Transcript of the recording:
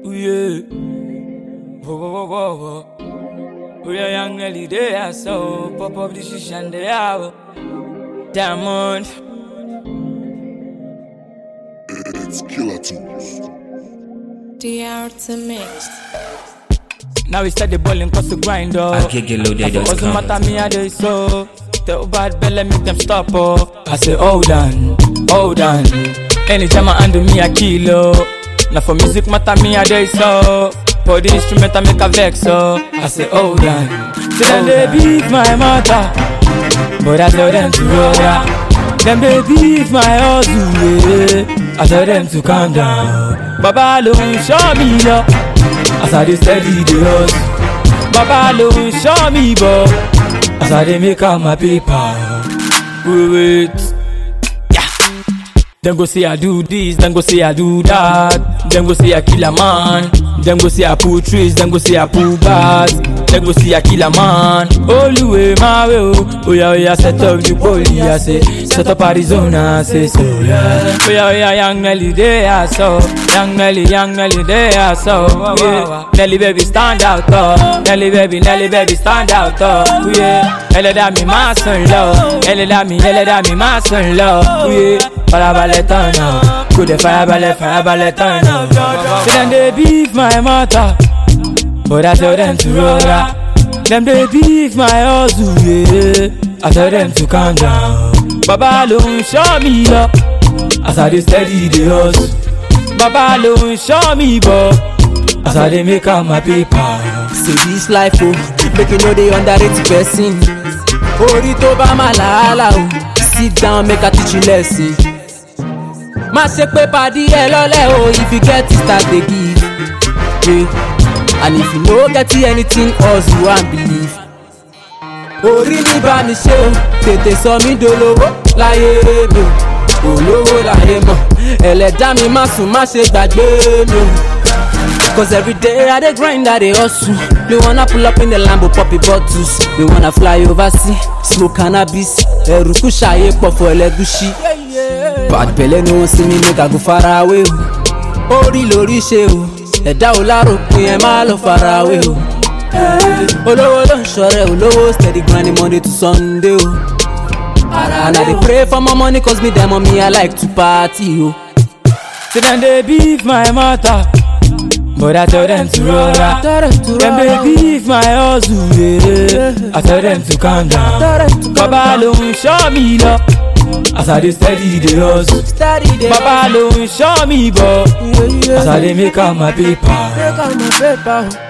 Ooh yeah. Whoa, whoa, whoa, whoa, whoa. Ooh yeah, young Nelly, they are so. Pop up the shish and they are. Diamond. It's Killer Tunes. DR to mix. Now we start the balling cause the grind up. Akegeloaded.com. Doesn't matter me, I do so. Tell bad belly, make them stop oh. I say, hold on, hold on. Anytime I handle me, I kill oh. Now for music matter me, I do so. For the instrument, I make a vex oh. I say, hold on. Say them they beat my mother, but I tell them to roll out. Them they beat my hustle, yeah. I tell them to calm down. Baba ló ń show me love. As I dey steady the hustle Baba ló ń ṣọ́ mi bọ̀ As I dey make out my paper Wait wait yeah. Dem go say I do this, dem go say I do that Dem go say I kill a man Dem go say I pull trees, dem go say I pull bars Dem go say I kill a man Olúwe máa wé o Oya oya set up the poli I say Set up Arizona I say so yeah. Oya oya young Nelly dey aso Young Nelly, young Nelly dey aso yeah. Nelly baby stand out oh Nelly baby, Nelly baby stand out oh yeah. Ẹlẹ́dàá mi máa sùn lọ Ẹlẹ́dàá mi, ẹlẹ́dàá mi máa sùn lọ yeah. Farabalẹ̀ tán náà Kò dé farabalẹ̀, farabalẹ̀ tán náà. Say dem dey beef my mother But I tell them to roll out. Them they beef my hustle, yeah. I tell them to calm down. Baba ló ń ṣọ́ mi lọ. As I dey steady the hustle. Baba ló ń ṣọ́ mi bọ̀. As I dey make out my paper. say this life o make you no dey underrate person orí tó bá má làálà o sit down make i teach you lesson má ṣe pé pàdí ẹ lọ́lẹ̀ o if you get it start dey give yeah. and if you no get anything hustle and believe orí mi bá mi ṣe o tètè sọ mí dolówó láyé mi o olówó láyé mọ̀ ẹlẹ́dá mi má sùn má ṣe gbàgbé mi o. Cause every day I dey grind, I dey hustle. They wanna pull up in the Lambo, poppy bottles. They wanna fly overseas, smoke cannabis. Eruku ṣayé pọ̀ for ẹlẹ́gúsí. Bad belle no wan see me make I go far away o. Orí lórí ṣe o, ẹ̀dá ò láròpin ẹ̀ má lọ fara away o. Olówó ló ń ṣọrẹ olówó steady grinding Monday to Sunday o. And I dey pray for more money cause me dem me I like to party o. Say them they beef my mother. But I tell them to roll out. Them they beef my hustle, yeah. I tell them to calm down. Baba ló ń ṣọ́ mi lọ. As I dey steady the hustle. Steady dey Baba ló ń ṣọ́ mi bọ̀. As I dey make out my paper. Take out my paper.